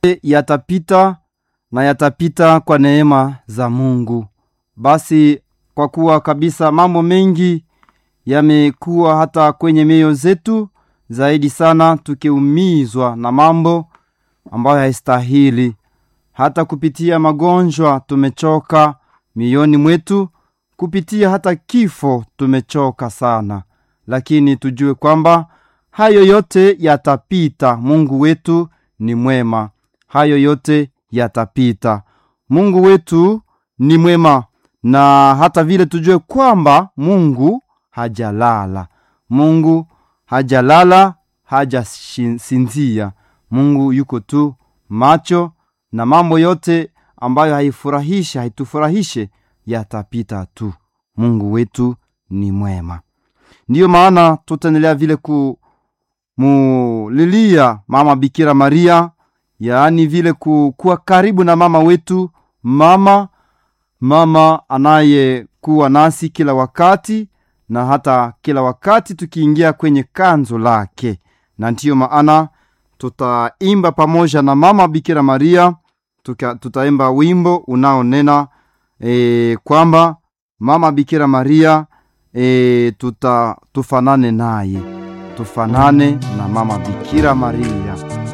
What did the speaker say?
yatapita na yatapita kwa neema za Mungu. Basi kwa kuwa kabisa mambo mengi yamekuwa hata kwenye mioyo zetu, zaidi sana tukiumizwa na mambo ambayo haistahili, hata kupitia magonjwa tumechoka mioyoni mwetu, kupitia hata kifo tumechoka sana, lakini tujue kwamba hayo yote yatapita. Mungu wetu ni mwema, hayo yote yatapita. Mungu wetu ni mwema, na hata vile tujue kwamba Mungu hajalala, Mungu hajalala, hajasinzia. Mungu yuko tu macho, na mambo yote ambayo haifurahishe haitufurahishe yatapita tu. Mungu wetu ni mwema. Ndiyo maana tutaendelea vile kumulilia mama Bikira Maria, yaani vile kuwa karibu na mama wetu, mama mama anayekuwa nasi kila wakati na hata kila wakati tukiingia kwenye kanzo lake, na ndiyo maana tutaimba pamoja na mama Bikira Maria tuka, tutaimba wimbo unaonena e, kwamba mama Bikira Maria e, tuta tufanane naye, tufanane na mama Bikira Maria.